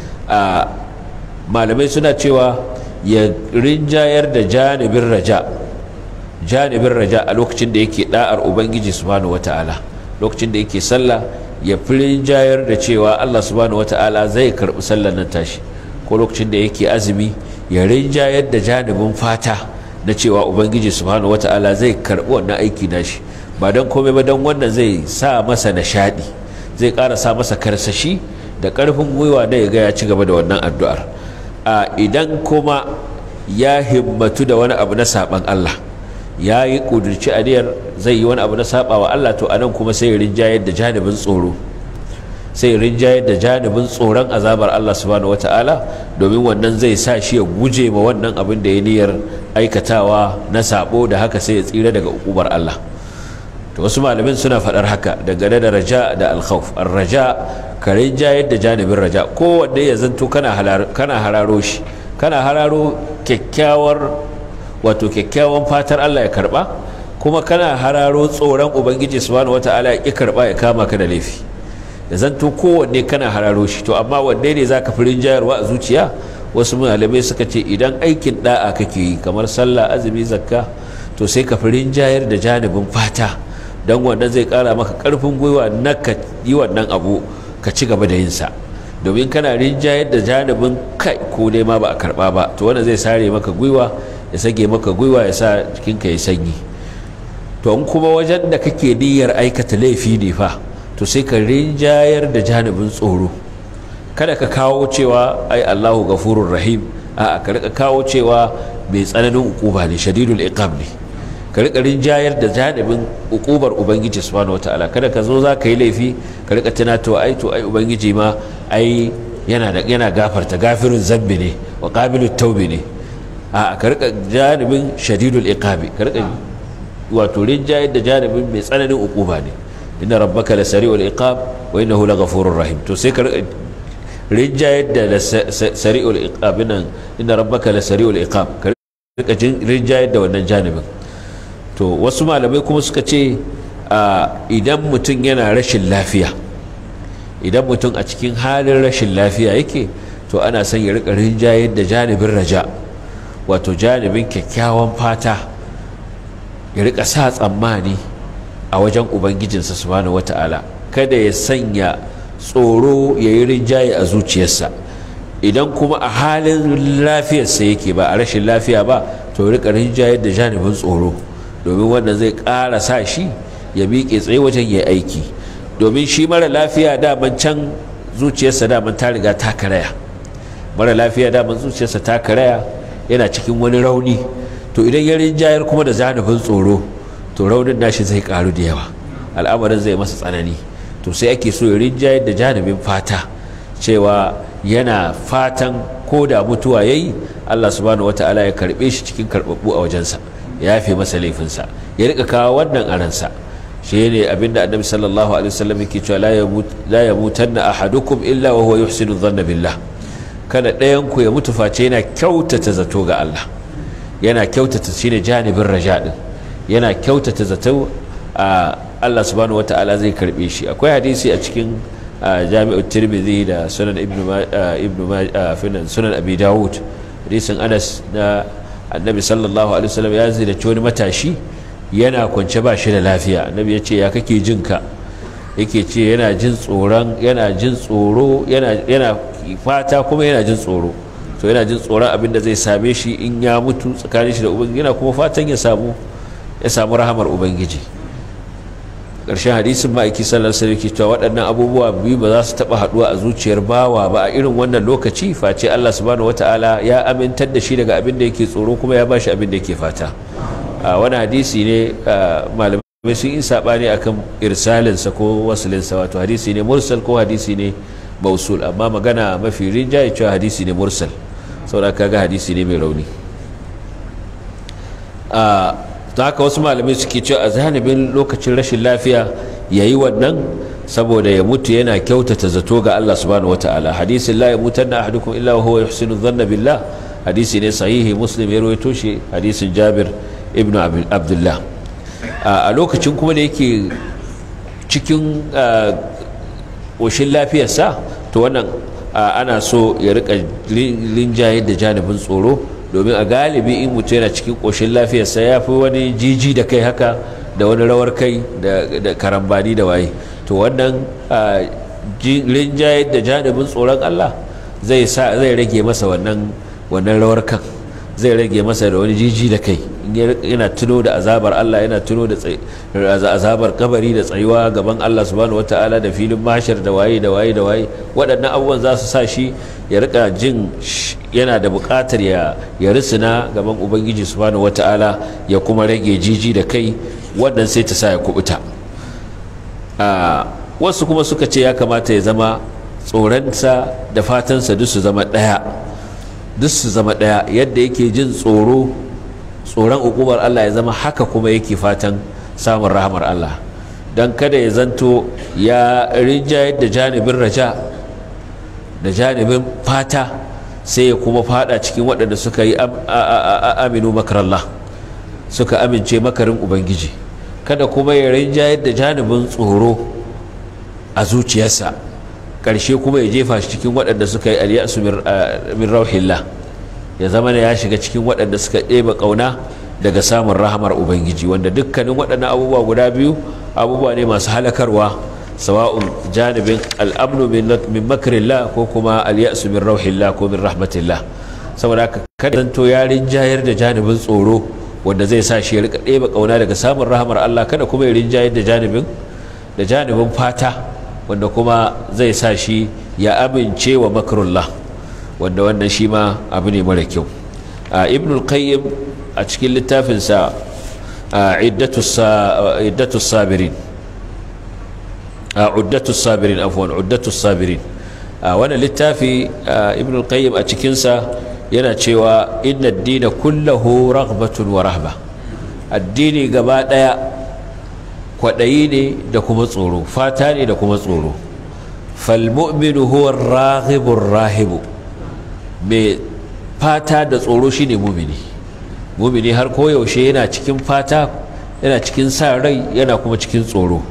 malamai suna cewa ya rinjayar da janibin raja janibin raja a lokacin da yake da'ar ubangiji subhanahu wata'ala lokacin da yake sallah ya fi rinjayar da cewa Allah subhanahu wata'ala zai karbi sallar nan tashi ko lokacin da yake azumi ya rinjayar da janibin fata na cewa ubangiji subhanahu wata'ala zai karbi wannan aiki nashi ba don komai ba don wannan zai sa masa nishadi zai ƙara sa masa karsashi da ƙarfin gwiwa da ya ga ya ci gaba da wannan addu'ar a idan kuma ya himmatu da wani abu na saban Allah ya yi ƙudurci aniyar zai yi wani abu na saba wa Allah to anan kuma sai rinjayar da janibin tsoro sai rinjayar da janibin tsoron azabar Allah subhanahu wata'ala domin wannan zai sa shi ya guje ma wannan abin da ya niyyar aikatawa na sabo da haka sai ya tsira daga ukubar Allah to wasu malamin suna faɗar haka dangane da raja da alkhawf raja ka rinjayar da janibin raja kowanne ya zanto kana hararo shi kana hararo kyakkyawar wato kyakkyawan fatar Allah ya karba kuma kana hararo tsoron ubangiji subhanahu wata'ala ya ki karba ya kama ka da laifi da zanto kowanne kana hararo shi to amma wanne ne zaka fi rinjayarwa a zuciya wasu malamai suka ce idan aikin da'a kake yi kamar sallah azumi zakka to sai ka fi rinjayar da janibin fata don wannan zai kara maka karfin gwiwa na ka yi wannan abu ka ci gaba da yin sa domin kana rinjayar da janibin kai ko dai ma ba a karba ba to wannan zai sare maka gwiwa ya sage maka gwiwa ya sa jikinka ya sanyi to in kuma wajen da kake niyyar aikata laifi ne fa to sai ka rinjayar da janibin tsoro kada ka kawo cewa ai Allahu gafurur rahim a ka rika kawo cewa mai tsananin ukuba ne shadidul iqab ne ka rika rinjayar da janibin ukubar ubangiji subhanahu wataala kada ka zo za ka yi laifi ka rika tuna to ai to ai ubangiji ma ai yana da yana gafarta gafirun zambi ne wa qabilut taubi ne a ka rika janibin shadidul iqabi ka rika wato rinjayar da janibin mai tsananin ukuba ne inna rabbaka lasari'ul iqab wa innahu laghafurur rahim to sai ka rika rinjayar da sari'ul iqab nan inna rabbaka lasari'ul iqab ka rika rinjayar da wannan janibin to wasu malamai kuma suka ce idan mutum yana rashin lafiya idan mutum a cikin halin rashin lafiya yake to ana son ya rika rinjayar da janibin raja wato janibin kyakkyawan fata ya rika sa tsammani a wajen ubangijinsa subhanahu wata'ala kada ya sanya tsoro ya yi rinjaye a zuciyarsa idan kuma a halin lafiyarsa yake ba a rashin lafiya ba to rika rinjaye da janibin tsoro domin wannan zai ƙara sa shi ya miƙe tsaye wajen ya aiki domin shi mara lafiya daman can zuciyarsa daman ta riga ta karaya mara lafiya daman zuciyarsa ta karaya yana cikin wani rauni to idan ya rinjayar kuma da janibin tsoro to raunin nashi zai karu da yawa al'amarin zai masa tsanani to sai ake so ya rinjayar da janibin fata cewa yana fatan ko da mutuwa yayi Allah subhanahu wataala ya karbe shi cikin karbabbu a wajensa ya yafe masa laifinsa ya rika kawo wannan a ransa shi ne abinda annabi sallallahu alaihi wasallam yake cewa la yamutanna ahadukum illa wa huwa yuhsinu dhanna billah kada ɗayan ku ya mutu face yana kyautata zato ga Allah yana kyautata shine janibin raja din yana kyautata zato a Allah subhanahu wata'ala zai karbe shi akwai hadisi a cikin jami'ut tirmidhi da sunan ibnu ibnu sunan abi dawud hadisin Anas na annabi sallallahu alaihi wasallam ya ziyarci wani matashi yana kwance ba shi da lafiya annabi ya ce ya kake jin ka yake ce yana jin tsoron yana jin tsoro yana yana fata kuma yana jin tsoro to yana jin tsoron abin da zai same shi in ya mutu tsakanin shi da ubangiji yana kuma fatan ya samu ya samu rahamar ubangiji ƙarshen hadisin ma'aiki sallar sai yake cewa waɗannan abubuwa biyu ba za su taɓa haɗuwa a zuciyar bawa ba a irin wannan lokaci face Allah subhanahu wataala ya amintar da shi daga abin da yake tsoro kuma ya bashi abin da yake fata a wani hadisi ne malamai sun yi saɓani akan irsalinsa ko wasilinsa wato hadisi ne mursal ko hadisi ne mausul amma magana mafi rinjaye cewa hadisi ne mursal saboda kaga hadisi ne mai rauni ta haka wasu malamai suke cewa a zanibin lokacin rashin lafiya ya yi wannan saboda ya mutu yana kyautata zato ga Allah subhanahu wataala hadisin la yamutanna ahadukum illa wa huwa yuhsinu dhanna billah hadisi ne sahihi muslim ya rawaito shi hadisin Jabir ibn Abdullah a lokacin kuma da yake cikin ƙoshin lafiyarsa to wannan ana so ya rika linjaye da janibin tsoro domin a galibi in mutum yana cikin ƙoshin lafiyarsa ya fi wani jiji da kai haka da wani rawar kai da karambani da waye to wannan rinjaye da janibin tsoron Allah zai rage masa wannan rawar kan zai rage masa da wani jiji da kai yana tuno da azabar Allah yana tuno da azabar kabari da tsayuwa gaban Allah subhanahu wataala da filin mashar da waye da waye da waye waɗannan abubuwan za su sa shi ya rika jin yana da buƙatar ya ya risina gaban ubangiji subhanahu wataala ya kuma rage jiji da kai wannan sai ta sa ya kubuta wasu kuma suka ce ya kamata ya zama tsoronsa da fatansa duk su zama ɗaya duk su zama ɗaya yadda yake jin tsoro tsoron hukumar Allah ya zama haka kuma yake fatan samun rahamar Allah don kada ya zanto ya rinjayar da janibin raja da janibin fata sai ya kuma fada cikin waɗanda suka yi aminu makarallah suka amince makarin ubangiji kada kuma ya rinjayar da janibin tsoro a zuciyarsa ƙarshe kuma ya jefa shi cikin waɗanda suka yi aliyasu min rauhillah ya zama ya shiga cikin waɗanda suka ɗeba ƙauna daga samun rahamar ubangiji wanda dukkanin waɗannan abubuwa guda biyu abubuwa ne masu halakarwa sawa'un janibin al'amnu min makarillah ko kuma aliyasu min rauhillah ko min rahmatillah saboda haka kada zanto ya rinjayar da janibin tsoro wanda zai sa shi ya rika ɗeba ƙauna daga samun rahamar Allah kada kuma ya rinjayar da janibin da janibin fata wanda kuma zai sa shi ya amince wa makrullah wanda wannan shi ma abu ne mara kyau ibn al-qayyim a cikin littafinsa iddatu sabirin uddatu sabirin afwan uddatu sabirin wannan littafi ibn al-qayyim a cikinsa yana cewa inna ad-dina kullahu raghbatun wa rahba addini gaba daya kwadayi ne da kuma tsoro fata ne da kuma tsoro fal mu'minu huwa ar-raghibur rahibu mai fata da tsoro shine mumini mumini har koyaushe yana cikin fata yana cikin sa rai yana kuma cikin tsoro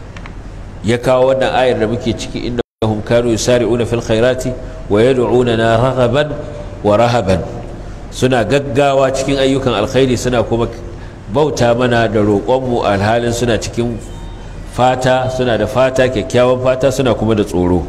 ya kawo wannan ayar da muke ciki inda hum kanu yusari'una fil khairati wa yad'unana raghaban wa rahaban suna gaggawa cikin ayyukan alkhairi suna kuma bauta mana da roƙonmu alhalin suna cikin fata suna da fata kyakkyawan fata suna kuma da tsoro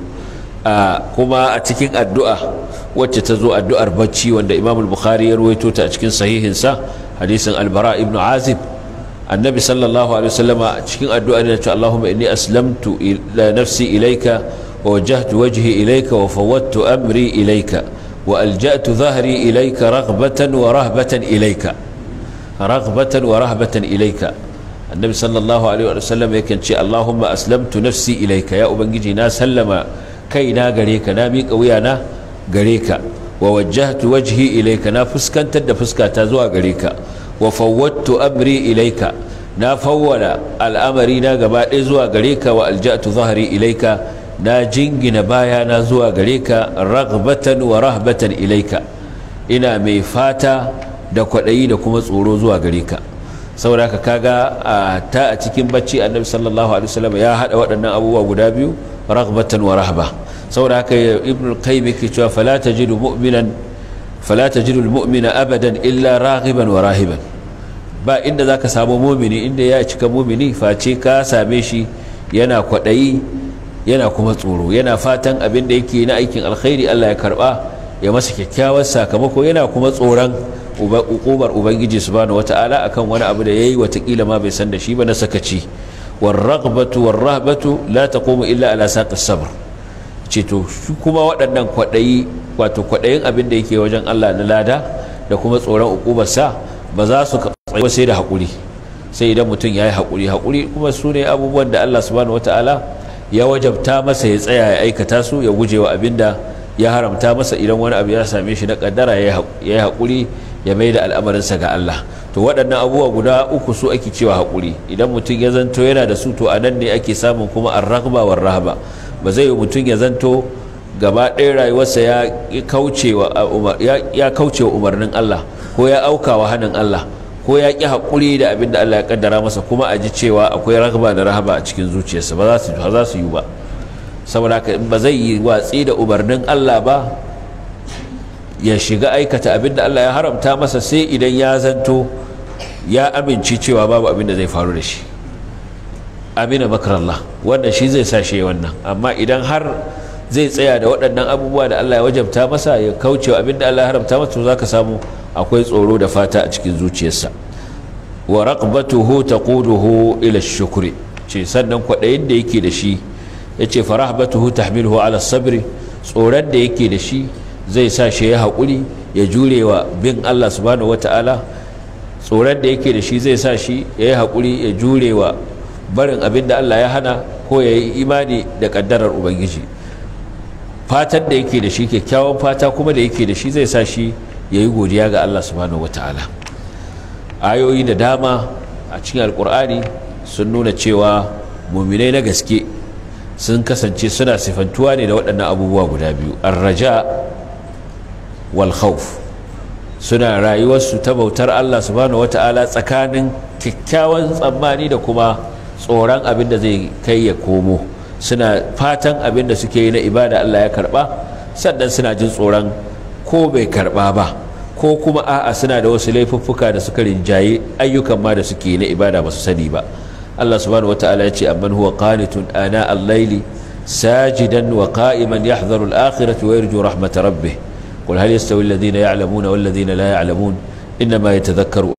kuma a cikin addu'a wacce ta zo addu'ar bacci wanda imamul bukhari ya ruwaito ta a cikin sahihinsa hadisin albara ibn azib annabi sallallahu alaihi wasallama cikin addu'a ne cewa Allahumma inni aslamtu ila nafsi ilayka wa wajjahtu wajhi ilayka wa fawwadtu amri ilayka wa alja'tu dhahri ilayka raghbatan wa rahbatan ilayka raghbatan wa rahbatan ilayka annabi sallallahu alaihi wasallam yake ce Allahumma aslamtu nafsi ilayka ya ubangiji na sallama kaina gare ka na miƙa wuyana gare ka wa wajjahtu wajhi ilayka na fuskantar da fuskata zuwa gare ka wa fawwadtu amri ilayka na fawwala al'amari na gaba ɗaya zuwa gare ka wa alja'tu zahri ilayka na jingina baya na zuwa gare ka raghbatan wa rahbatan ilayka ina mai fata da kwaɗayi da kuma tsoro zuwa gare ka saboda haka kaga a ta a cikin bacci annabi sallallahu alaihi wasallam ya hada waɗannan abubuwa guda biyu raghbatan wa rahba saboda haka ibn al-qayyim yake cewa fala tajidu mu'minan fala tajidu al-mu'mina abadan illa raghiban wa rahiban ba inda zaka samu mu'mini inda ya cika mu'mini face ka same shi yana kwadayi yana kuma tsoro yana fatan abin da yake na aikin alkhairi Allah ya karba ya masa kyakkyawar sakamako yana kuma tsoron ukubar ubangiji subhanahu wata'ala akan wani abu da yayi watakila ma bai san da shi ba na sakaci warraghbatu warrahbatu la taqumu illa ala saqis sabr ce to shi kuma waɗannan kwaɗayi wato kwaɗayin abin da yake wajen Allah na lada da kuma tsoron ukubarsa ba za su tsaye sai da haƙuri sai idan mutum ya yi haƙuri haƙuri kuma su ne abubuwan da Allah subhanahu wata'ala ya wajabta masa ya tsaya ya aikata su ya guje wa abin da ya haramta masa idan wani abu ya same shi na kaddara ya yi haƙuri ya mai da al'amarinsa ga Allah to waɗannan abubuwa guda uku su ake cewa haƙuri idan mutum ya zanto yana da su to a nan ne ake samun kuma arrahba war rahaba ba zai yi mutum ya zanto gaba ɗaya rayuwarsa ya kauce wa umarnin Allah ko ya auka wa hannun Allah ko ya ƙi haƙuri da abin da Allah ya kaddara masa kuma a ji cewa akwai rahaba da rahaba a cikin zuciyarsa ba za su yi ba saboda haka ba zai yi watsi da umarnin Allah ba ya shiga aikata abin da Allah ya haramta masa sai idan ya zanto ya amince cewa babu abin da zai faru da shi amina makarallah wannan shi zai sa shi wannan amma idan har zai tsaya da waɗannan abubuwa da Allah ya wajabta masa ya kaucewa abin da Allah ya haramta masa to zaka samu akwai tsoro da fata a cikin zuciyarsa wa raqbatuhu taquduhu ila ash-shukri ce sannan kwaɗayin da yake da shi yace farahbatuhu tahmiluhu ala sabri tsoron da yake da shi zai sa shi ya haƙuri ya jure wa bin Allah subhanahu wata'ala tsoron da yake da shi zai sa shi ya yi haƙuri ya jure wa barin abin da Allah ya hana ko ya yi imani da ƙaddarar ubangiji fatan da yake da shi kyakkyawan fata kuma da yake da shi zai sa shi ya yi godiya ga Allah subhanahu wata'ala ayoyi da dama a cikin alƙur'ani sun nuna cewa muminai na gaske sun kasance suna sifantuwa ne da waɗannan abubuwa guda biyu arraja wal khawf suna rayuwarsu ta bautar Allah subhanahu wata'ala tsakanin kyakkyawan tsammani da kuma tsoron abin da zai kai ya komo suna fatan abin da suke yi na ibada Allah ya karba sannan suna jin tsoron ko bai karba ba ko kuma a'a suna da wasu laifuffuka da suka rinjaye ayyukan ma da suke yi na ibada ba su sani ba Allah subhanahu wata'ala ya ce amman huwa qanitun ana al-laili sajidan wa qa'iman yahdharu al-akhirati wa yarju rahmat rabbih قل هل يستوي الذين يعلمون والذين لا يعلمون إنما يتذكر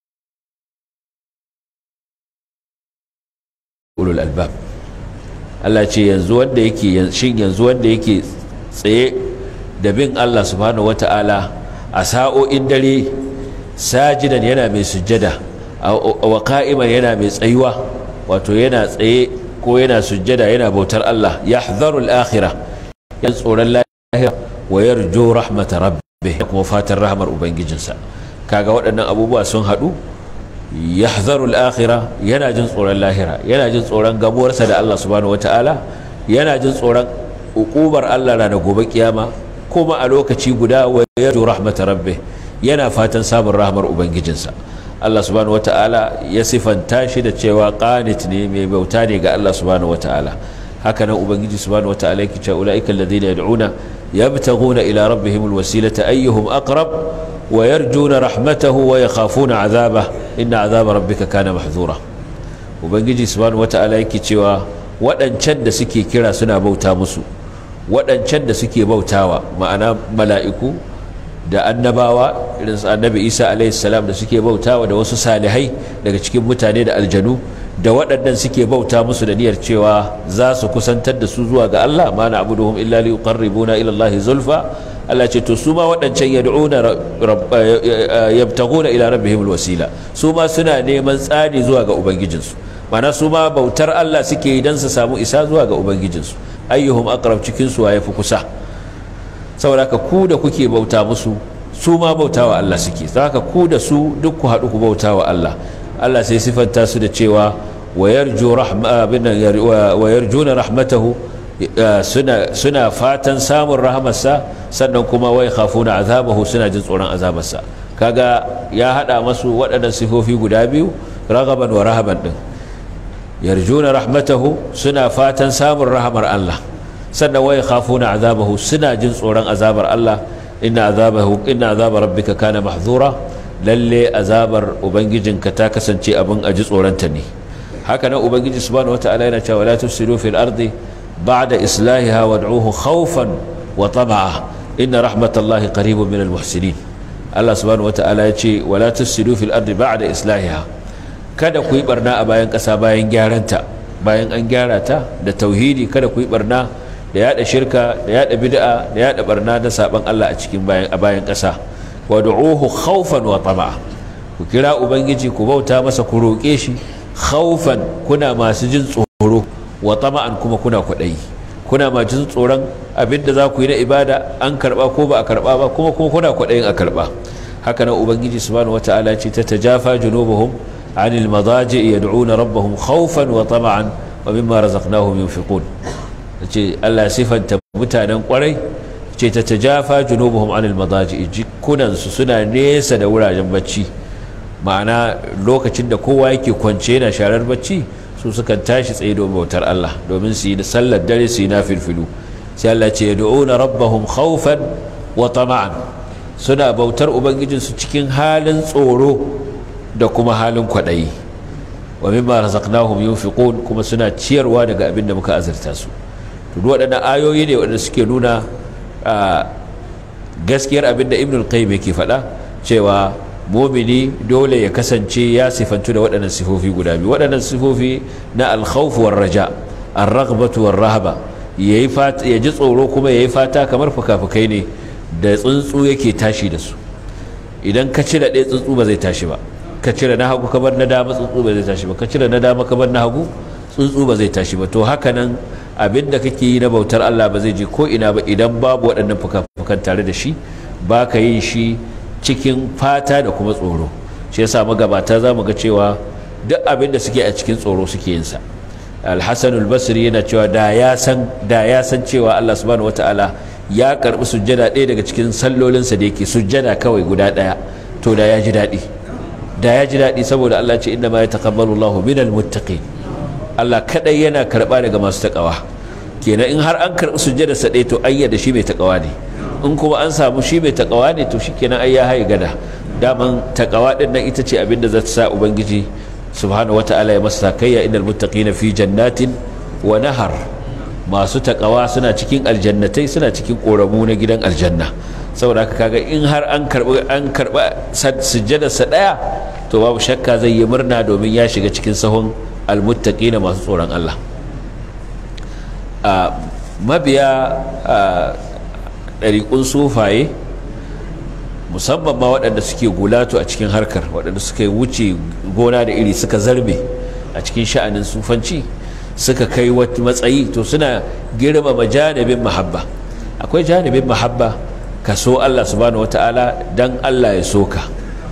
أولو الألباب Allah ce yanzu wanda yake shin yanzu wanda yake tsaye da bin Allah subhanahu wata'ala a sa'o'in dare sajidan yana mai sujjada wa qa'iman yana mai tsayuwa wato yana tsaye ko yana sujjada yana bautar Allah yahdharu al-akhirah yan tsoron lahira wa yarju rahmat rabbih kuma fatan rahmar ubangijinsa kaga waɗannan abubuwa sun haɗu yahdharu al-akhirah yana jin tsoron lahira yana jin tsoron gamuwarsa da Allah subhanahu wata'ala yana jin tsoron ukubar Allah ranar gobe kiyama kuma a lokaci guda wa yarju rahmat rabbih yana fatan samun rahmar ubangijinsa Allah subhanahu wata'ala ya sifanta shi da cewa qanit ne mai bauta ne ga Allah subhanahu wata'ala haka nan ubangiji subhanahu wata'ala yake cewa ulaika alladhina yad'una yabtaghuna ila rabbihim alwasilata ayyuhum aqrab wa yarjuna rahmatahu wa yakhafuna 'adhabah inna 'adhaba rabbika kana mahdhura ubangiji subhanahu wata'ala yake cewa waɗancan da suke kira suna bauta musu waɗancan da suke bautawa ma'ana mala'iku da annabawa irin su annabi isa salam da suke bautawa da wasu salihai daga cikin mutane da aljanu da waɗannan suke bauta musu da niyyar cewa za su kusantar da su zuwa ga Allah ma na abuduhum illa li yuqarribuna ila Allah zulfa Allah ce to su ma waɗancan yad'una yabtaguna ila rabbihim alwasila su ma suna neman tsani zuwa ga ubangijinsu mana su ma bautar Allah suke yi dan su samu isa zuwa ga ubangijinsu ayyuhum aqrab cikin su waye fi kusa saboda ka ku da kuke bauta musu su ma bauta wa Allah suke haka ku da su duk ku haɗu ku bauta wa Allah Allah sai sifanta su da cewa wa yarjuna rahmatahu suna fatan samun rahamarsa sannan kuma wai khafuna azabahu suna jin tsoron azabarsa kaga ya haɗa masu waɗannan sifofi guda biyu ragaban wa rahaban din yarjuna rahmatahu suna fatan samun rahamar Allah sannan wai khafuna azabahu suna jin tsoron azabar Allah inna azabahu inna azaba rabbika kana mahzura lalle azabar ubangijinka ta kasance abin aji tsoronta ne haka nan ubangiji subhanahu wataala yana cewa la tufsidu fil ardi ba'da islahiha wad'uhu khawfan wa tama'a inna rahmatallahi qaribun min al muhsinin Allah subhanahu wataala ya ce wala tufsidu fil ardi ba'da islahiha kada ku yi barna a bayan ƙasa bayan gyaranta bayan an gyara ta da tauhidi kada ku yi barna da yada shirka da yada bid'a da yada barna da saban Allah a cikin bayan a bayan ƙasa wad'uhu khawfan wa tama'a ku kira ubangiji ku bauta masa ku roƙe shi khawfan kuna masu jin tsoro wa tama'an kuma kuna kwaɗayi kuna ma jin tsoron abinda za ku yi na ibada an karba ko ba a karba ba kuma kuma kuna kwaɗayin a karba haka nan ubangiji subhanahu wata'ala ce ta tajafa junubuhum anil madaji yad'una rabbahum khawfan wa tama'an wa mimma razaqnahum yunfiqun ce Allah sifanta mutanen kwarai ce ta tajafa junubuhum anil madaji jikunan su suna nesa da wuraren bacci ma'ana lokacin da kowa yake kwance yana sharar bacci su sukan tashi tsaye domin bautar Allah domin su yi sallar dare su yi na filfilu sai Allah ce yad'una rabbahum khawfan wa tama'an suna bautar ubangijinsu cikin halin tsoro da kuma halin kwaɗayi wa mimma razaqnahum yunfiqun kuma suna ciyarwa daga abin da muka azurta su to duk waɗannan ayoyi ne waɗanda suke nuna gaskiyar abin da ibn al-qayyim yake faɗa cewa mumini dole ya kasance ya sifantu da waɗannan sifofi guda biyu waɗannan sifofi na al-khawf war raja ar-raghbatu war rahaba yayi fata ya ji tsoro kuma yayi fata kamar fukafukai ne da tsuntsu yake tashi da su idan ka cire ɗaya tsuntsu ba zai tashi ba ka cire na hagu kabar na dama tsuntsu ba zai tashi ba ka cire na dama kabar na hagu tsuntsu ba zai tashi ba to haka nan abin da kake yi na bautar Allah ba zai je ko ina ba idan babu waɗannan fuka-fukan tare da shi ba ka yin shi cikin fata da kuma tsoro shi yasa magabata za mu ga cewa duk abin da suke a cikin tsoro suke yin sa alhassan basri yana cewa da ya san da ya san cewa Allah subhanahu wataala ya karbi sujjada ɗaya daga cikin sallolinsa da yake sujjada kawai guda ɗaya to da ya ji daɗi da ya ji daɗi saboda Allah ce inna ma yataqabbalu Allahu minal muttaqin Allah kadai yana karba daga masu takawa kenan in har an karbi sujjada sa ɗaya to ayyada shi mai takawa ne in kuma an samu shi mai takawa ne to shikenan ai ya haye gada daman takawa din nan ita ce abinda za ta sa ubangiji subhanahu wata'ala ya masa sakayya innal muttaqina fi jannatin wa nahar masu takawa suna cikin aljannatai suna cikin koramu na gidan aljanna saboda haka kaga in har an karbi an karba sujjadar sa daya to babu shakka zai yi murna domin ya shiga cikin sahun almuttaqina masu tsoron Allah a mabiya ɗariƙun sufaye musamman ma waɗanda suke gulato a cikin harkar waɗanda suka wuce gona da iri suka zarbe a cikin sha'anin sufanci suka kai wata matsayi to suna girmama janibin mahabba akwai janibin mahabba ka so Allah subhanahu wata'ala dan Allah ya soka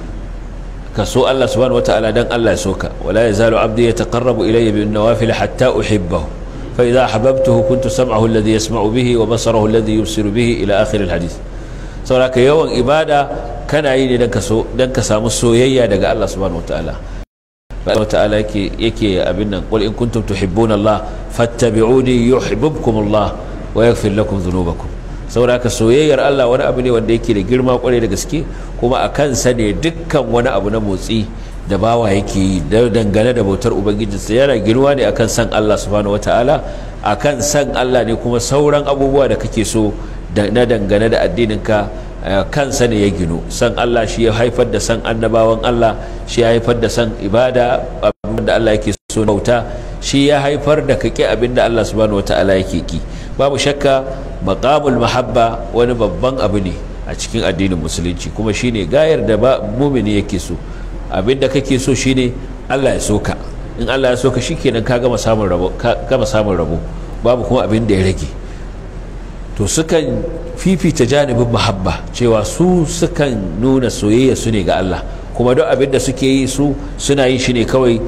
ka so Allah subhanahu wata'ala dan Allah ya soka wala yazalu abdi yataqarrabu ilayya bin nawafil hatta uhibbahu fa idha ahbabtuhu kuntu sam'ahu alladhi yasma'u bihi wa basarahu alladhi yubsiru bihi ila akhir alhadith saboda yawan ibada kana yi ne dan ka so dan ka samu soyayya daga Allah subhanahu wata'ala Allah ta'ala yake yake abin nan qul in kuntum tuhibbuna Allah fattabi'uni yuhibbukum Allah wa yaghfir lakum dhunubakum saboda haka soyayyar Allah wani abu ne wanda yake da girma kwarai da gaske kuma a kansa ne dukkan wani abu na motsi da bawa yake yi da dangane da bautar ubangijinsa yana girma ne akan san Allah subhanahu wataala akan san Allah ne kuma sauran abubuwa da kake so na dangane da addininka kansa ne ya ginu san Allah shi ya haifar da san annabawan Allah shi ya haifar da san ibada abinda Allah yake so bauta shi ya haifar da kake abinda Allah subhanahu wataala yake ki babu shakka maqamul mahabba wani babban abu ne a cikin addinin musulunci kuma shine gayar da ba mumini yake so abinda kake so shine Allah ya soka in Allah ya soka shikenan ka gama samun rabo ka gama samun rabo babu kuma abin da ya rage to sukan fifita janibin mahabba cewa su sukan nuna soyayya su ne ga Allah kuma duk abin da suke yi su suna yin shi ne kawai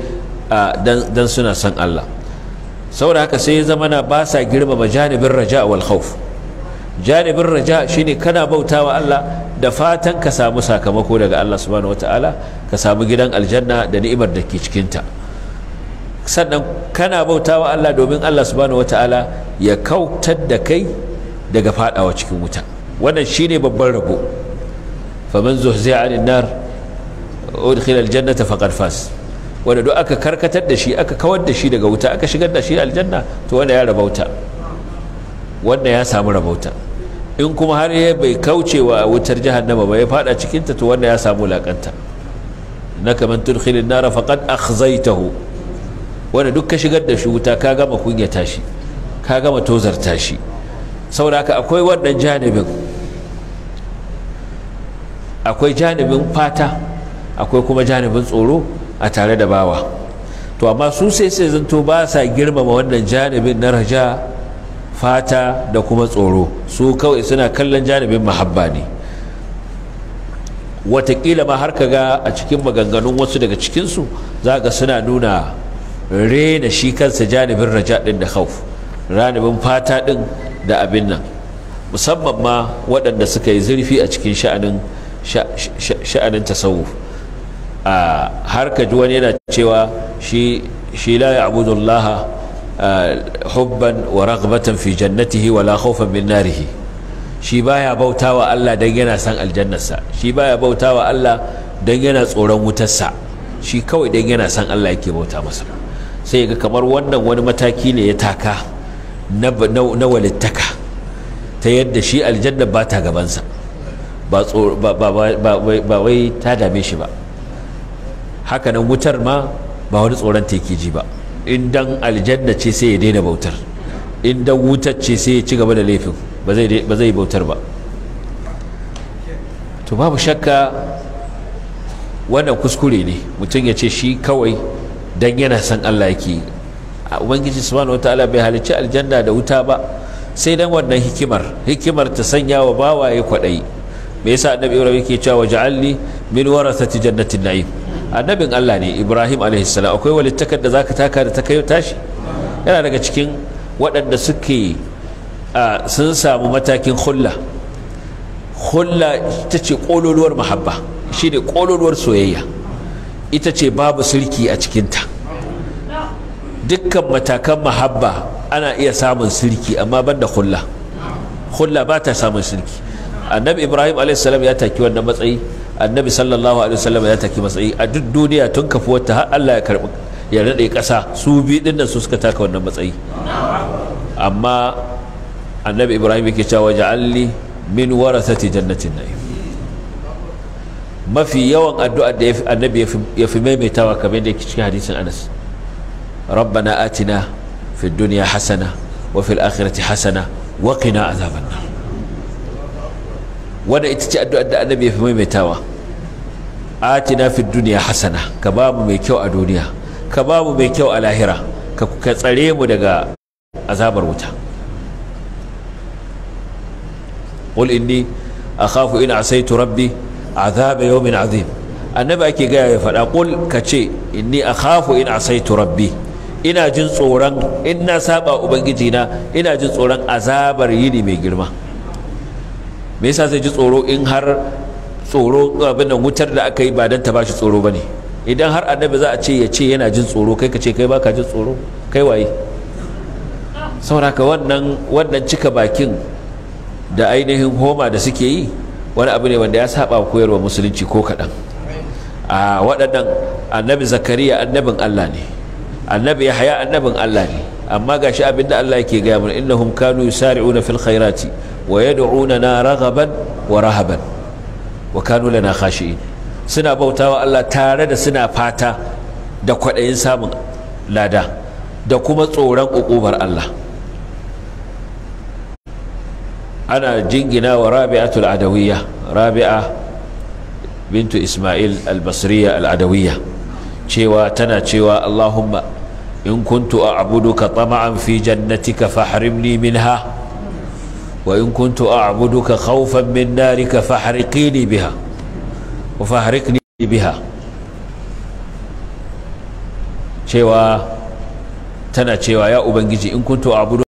dan suna son Allah saboda haka sai ya zama na ba sa girmama janibin raja wal khawf janibin raja shine kana bautawa Allah da fatan ka samu sakamako daga Allah subhanahu wataala ka samu gidan aljanna da ni'imar da ke cikinta sannan kana bautawa Allah domin Allah subhanahu wataala ya kautar da kai daga fadawa cikin wuta wannan shine babban rabo faman zuhzi'a 'anil nar udkhila aljannata faqad fas wanda duk aka karkatar da shi aka kawar da shi daga wuta aka shigar da shi aljanna to wanda ya rabauta wanda ya samu rabauta in kuma har ya bai kaucewa wutar jahannama ba ya fada cikin ta to wanda ya samu lakanta naka man tudkhilin nar faqad akhzaytahu wanda duk ka shigar da shi wuta ka gama kunyata shi ka gama tozarta shi saboda haka akwai wannan janibin akwai janibin fata akwai kuma janibin tsoro a tare da bawa to amma su sai sai zanto ba sa girmama wannan janibin na raja fata da kuma tsoro su kawai suna kallon janibin mahabba ne watakila ma har kaga a cikin maganganun wasu daga cikinsu za ga suna nuna rena shi kansa janibin raja din da khauf ranibin fata din da abin nan musamman ma waɗanda suka yi zurfi a cikin sha'anin sha'anin tasawuf a har ka ji wani yana cewa shi shi la ya'budu Allah hubban wa raghbatan fi jannatihi wa la khawfan min narihi shi baya bautawa Allah dan yana san aljannarsa shi baya bautawa Allah dan yana tsoron wutarsa shi kawai dan yana san Allah yake bauta masa sai ga kamar wannan wani mataki ne ya taka na na walittaka ta yadda shi aljanna ba ta gabansa ba ba wai ta dame shi ba hakanan wutar ma ba wani tsoron teki ji ba in dan aljanna ce sai ya daina bautar in dan wutar ce sai ya ci gaba da laifin ba zai bautar ba to babu shakka wannan kuskure ne mutum ya ce shi kawai dan yana son Allah yake a ubangiji subhanahu wataala bai halicci aljanna da wuta ba sai dan wannan hikimar hikimar ta sanya wa bawaye kwaɗayi me yasa annabi ibrahim yake cewa ja'alni min warasati jannatin na'im annabin Allah ne Ibrahim alaihissalam akwai walittakar da zaka taka da ta kai tashi yana daga cikin waɗanda suke sun samu matakin hulla hulla ita ce ƙololuwar mahabba shi ne ƙololuwar soyayya ita ce babu sirki a cikinta dukkan matakan mahabba ana iya samun sirki amma ban da hulla hulla ba ta samun sirki annabi ibrahim alaihissalam ya taki wannan matsayi annabi sallallahu alaihi wasallam ya taki matsayi a duk duniya tun kafuwar ta har Allah ya karbi ya rade kasa su bi din nan su suka taka wannan matsayi amma annabi ibrahim yake cewa ja'alni min warasati jannatin na'im mafi yawan addu'a da annabi ya fi maimaitawa kamar da yake cikin hadisin Anas rabbana atina fid dunya hasana wa fil akhirati hasana wa qina azaban nar wanda ita ce addu'ar da annabi ya fi maimaitawa atina fid dunya hasana ka ba mu mai kyau a duniya ka ba mu mai kyau a lahira ka ka tsare mu daga azabar wuta qul inni akhafu in asaitu rabbi azaba yawmin azim annabi ake gaya ya faɗa qul ka ce inni akhafu in asaitu rabbi ina jin tsoron in na saba ubangiji na ina jin tsoron azabar yini mai girma me yasa zai ji tsoro in har tsoro abin nan wutar da aka yi ba dan ta bashi tsoro bane idan har annabi za a ce ya ce yana jin tsoro kai ka ce kai baka jin tsoro kai waye sauraka wannan wannan cika bakin da ainihin homa da suke yi wani abu ne wanda ya saba koyarwa musulunci ko kaɗan a waɗannan annabi zakariya annabin allah ne annabi yahya annabin allah ne amma gashi abinda allah yake gaya mana innahum kanu yusari'una fil khairati wa yad'unana raghaban wa rahaban wa kanu lana khashi'in suna bautawa Allah tare da suna fata da kwaɗayin samun lada da kuma tsoron ƙuƙubar Allah ana jingina wa rabi'atul adawiyya rabi'a bintu ismail al-basriya al-adawiyya cewa tana cewa Allahumma in kuntu a'buduka tama'an fi jannatika fahrimni minha wa in kuntu a'buduka khawfan min narika fahriqini biha wa fahrikni biha cewa tana cewa ya ubangiji in kuntu a'budu